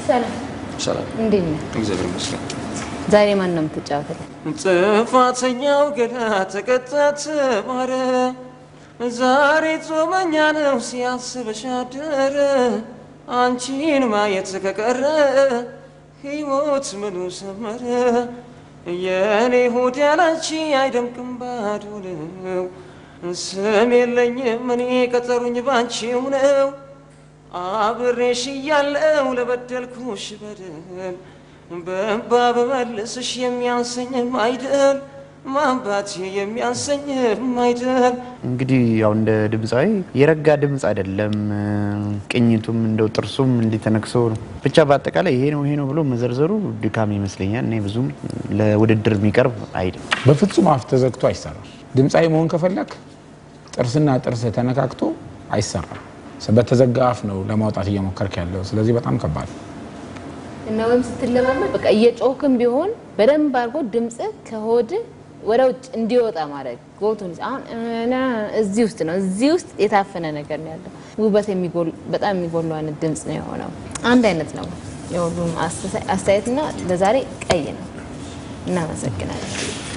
ሰላም ሰላም፣ እንዴት ነህ? እግዚአብሔር ይመስገን። ዛሬ ማን ነው የምትጫወትልን? ጥፋተኛው ገና ተቀጣ ተማረ፣ ዛሬ ጾመኛ ነው ሲያስብሽ አደረ። አንቺን ማየት ከቀረ ሕይወት ምኑ ሰመረ? የእኔ ሆድ ያላንቺ አይደምቅም ባዶ ነው። ስም የለኝም እኔ ቀጠሩኝ ባንቺው ነው። አብሬሽ እያለው ለበደልኩሽ በደል በእንባ በመልስሽ የሚያንሰኝም አይደል ማንባት የሚያንሰኝም አይደል እንግዲህ ያው እንደ ድምፃዊ የረጋ ድምፅ አይደለም። ቅኝቱም እንደው ጥርሱም እንዲተነክሶ ነው። ብቻ በአጠቃላይ ይሄ ነው ይሄ ነው ብሎ መዘርዘሩ ድካም ይመስለኛል። እኔ ብዙም ለውድድር የሚቀርብ አይደል። በፍጹም አፍ ተዘግቶ አይሰራም። ድምፃዊ መሆን ከፈለክ ጥርስና ጥርስ ተነካክቶ አይሰራም። በተዘጋ አፍ ነው ለማውጣት እየሞከርክ ያለው። ስለዚህ በጣም ከባድ ነው። እና ወይም ስትለማመድ በቃ እየጮህክም ቢሆን በደንብ አድርጎ ድምጽ ከሆድ ወደ ውጭ እንዲወጣ ማድረግ ጎቱን አሁን እና እዚህ ውስጥ ነው እዚህ ውስጥ የታፈነ ነገር ነው ያለው። ውበት የሚጎል በጣም የሚጎለው አይነት ድምጽ ነው የሆነው። አንድ አይነት ነው የሁሉም አስተያየትና ለዛሬ ቀይ ነው። እናመሰግናለን።